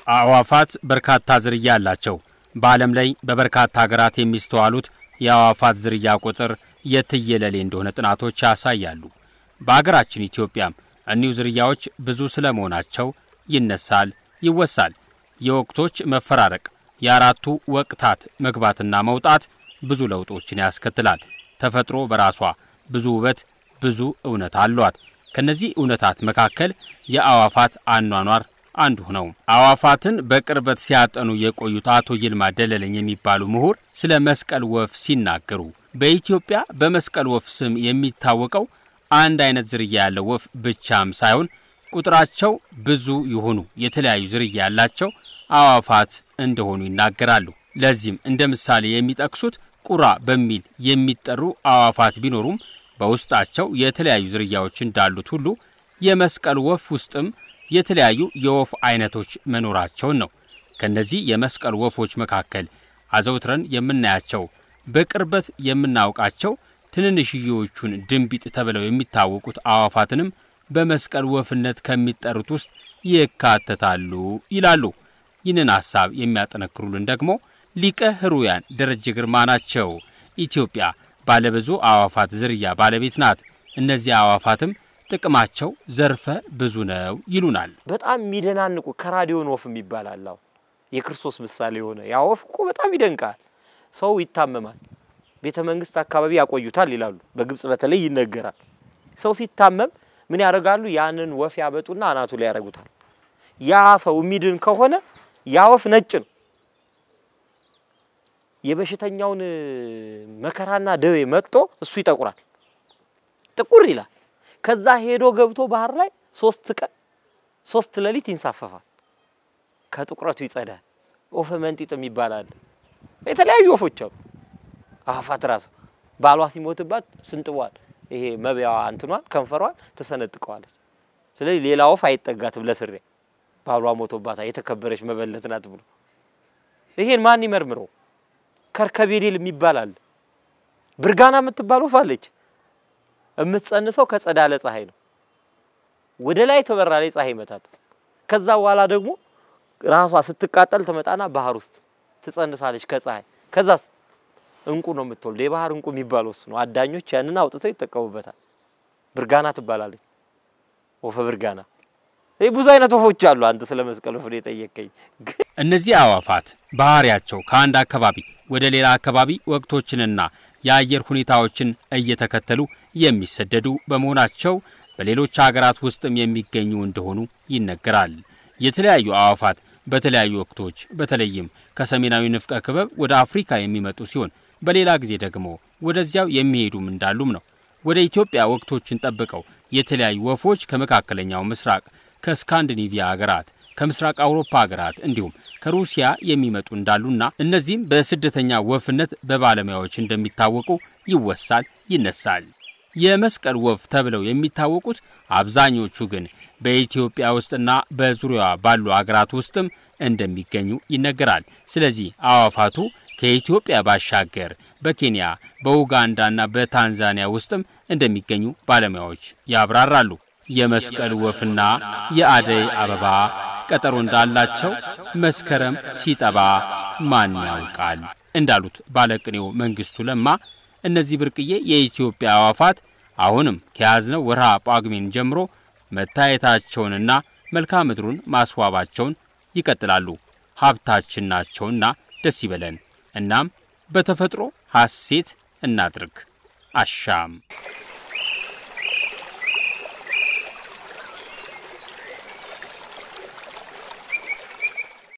አዕዋፋት በርካታ ዝርያ አላቸው። በዓለም ላይ በበርካታ ሀገራት የሚስተዋሉት የአዕዋፋት ዝርያ ቁጥር የትየለሌ እንደሆነ ጥናቶች ያሳያሉ። በአገራችን ኢትዮጵያም እኒሁ ዝርያዎች ብዙ ስለመሆናቸው ይነሳል፣ ይወሳል። የወቅቶች መፈራረቅ፣ የአራቱ ወቅታት መግባትና መውጣት ብዙ ለውጦችን ያስከትላል። ተፈጥሮ በራሷ ብዙ ውበት፣ ብዙ እውነት አሏት። ከነዚህ እውነታት መካከል የአዕዋፋት አኗኗር አንዱ ነው። አዕዋፋትን በቅርበት ሲያጠኑ የቆዩት አቶ ይልማ ደለለኝ የሚባሉ ምሁር ስለ መስቀል ወፍ ሲናገሩ በኢትዮጵያ በመስቀል ወፍ ስም የሚታወቀው አንድ አይነት ዝርያ ያለው ወፍ ብቻም ሳይሆን ቁጥራቸው ብዙ የሆኑ የተለያዩ ዝርያ ያላቸው አዕዋፋት እንደሆኑ ይናገራሉ። ለዚህም እንደ ምሳሌ የሚጠቅሱት ቁራ በሚል የሚጠሩ አዕዋፋት ቢኖሩም በውስጣቸው የተለያዩ ዝርያዎች እንዳሉት ሁሉ የመስቀል ወፍ ውስጥም የተለያዩ የወፍ አይነቶች መኖራቸውን ነው። ከነዚህ የመስቀል ወፎች መካከል አዘውትረን የምናያቸው በቅርበት የምናውቃቸው ትንንሽዬዎቹን ድንቢጥ ተብለው የሚታወቁት አዕዋፋትንም በመስቀል ወፍነት ከሚጠሩት ውስጥ ይካተታሉ ይላሉ። ይህንን ሐሳብ የሚያጠነክሩልን ደግሞ ሊቀ ሕሩያን ደረጀ ግርማ ናቸው። ኢትዮጵያ ባለብዙ አዕዋፋት ዝርያ ባለቤት ናት። እነዚህ አዕዋፋትም ጥቅማቸው ዘርፈ ብዙ ነው ይሉናል። በጣም የሚደናንቁ ከራዲዮን ወፍ የሚባል አለ። የክርስቶስ ምሳሌ የሆነ ያ ወፍ እኮ በጣም ይደንቃል። ሰው ይታመማል፣ ቤተ መንግስት አካባቢ ያቆዩታል ይላሉ። በግብጽ በተለይ ይነገራል። ሰው ሲታመም ምን ያደርጋሉ? ያንን ወፍ ያበጡና አናቱ ላይ ያደርጉታል። ያ ሰው የሚድን ከሆነ ያ ወፍ ነጭ ነው። የበሽተኛውን መከራና ደዌ መጥቶ እሱ ይጠቁራል፣ ጥቁር ይላል። ከዛ ሄዶ ገብቶ ባህር ላይ ሶስት ቀን ሶስት ሌሊት ይንሳፈፋል። ከጥቁረቱ ይጸዳል። ወፈ መንጢጥ የሚባል አለ። የተለያዩ ወፎች አሉ። አዕዋፋት ራሱ ባሏ ሲሞትባት ስንጥቧል፣ ይሄ መቢያዋ እንትኗን ከንፈሯን ትሰነጥቀዋለች። ስለዚህ ሌላ ወፍ አይጠጋትም ለስሪያ ባሏ ሞቶባታል፣ የተከበረች መበለት ናት ብሎ ይሄን ማን ይመርምረው? ከርከቤዴል የሚባል አለ። ብርጋና የምትባል ወፍ አለች። የምትጸንሰው ከጸዳለ ፀሐይ ነው። ወደ ላይ ትበራለች፣ ፀሐይ ይመታል። ከዛ በኋላ ደግሞ ራሷ ስትቃጠል ትመጣና ባህር ውስጥ ትጸንሳለች ከፀሐይ። ከዛስ እንቁ ነው የምትወልድ። የባህር እንቁ የሚባለው እሱ ነው። አዳኞች ያንን አውጥተው ይጠቀሙበታል። ብርጋና ትባላለች፣ ወፈ ብርጋና። ይህ ብዙ አይነት ወፎች አሉ። አንተ ስለ መስቀል ወፍ የጠየቀኝ እነዚህ አዕዋፋት ባህሪያቸው ከአንድ አካባቢ ወደ ሌላ አካባቢ ወቅቶችንና የአየር ሁኔታዎችን እየተከተሉ የሚሰደዱ በመሆናቸው በሌሎች አገራት ውስጥም የሚገኙ እንደሆኑ ይነገራል። የተለያዩ አዕዋፋት በተለያዩ ወቅቶች በተለይም ከሰሜናዊ ንፍቀ ክበብ ወደ አፍሪካ የሚመጡ ሲሆን በሌላ ጊዜ ደግሞ ወደዚያው የሚሄዱም እንዳሉም ነው። ወደ ኢትዮጵያ ወቅቶችን ጠብቀው የተለያዩ ወፎች ከመካከለኛው ምስራቅ፣ ከስካንዲኔቪያ አገራት፣ ከምስራቅ አውሮፓ አገራት እንዲሁም ከሩሲያ የሚመጡ እንዳሉና እነዚህም በስደተኛ ወፍነት በባለሙያዎች እንደሚታወቁ ይወሳል፣ ይነሳል። የመስቀል ወፍ ተብለው የሚታወቁት አብዛኞቹ ግን በኢትዮጵያ ውስጥና በዙሪያዋ ባሉ አገራት ውስጥም እንደሚገኙ ይነገራል። ስለዚህ አዕዋፋቱ ከኢትዮጵያ ባሻገር በኬንያ በኡጋንዳና በታንዛኒያ ውስጥም እንደሚገኙ ባለሙያዎች ያብራራሉ። የመስቀል ወፍና የአደይ አበባ ቀጠሮ እንዳላቸው መስከረም ሲጠባ ማን ያውቃል እንዳሉት ባለቅኔው መንግስቱ ለማ እነዚህ ብርቅዬ የኢትዮጵያ አዕዋፋት አሁንም ከያዝነው ወርሃ ጳጉሜን ጀምሮ መታየታቸውንና መልክዓ ምድሩን ማስዋባቸውን ይቀጥላሉ። ሀብታችን ናቸውና ደስ ይበለን። እናም በተፈጥሮ ሐሴት እናድርግ። አሻም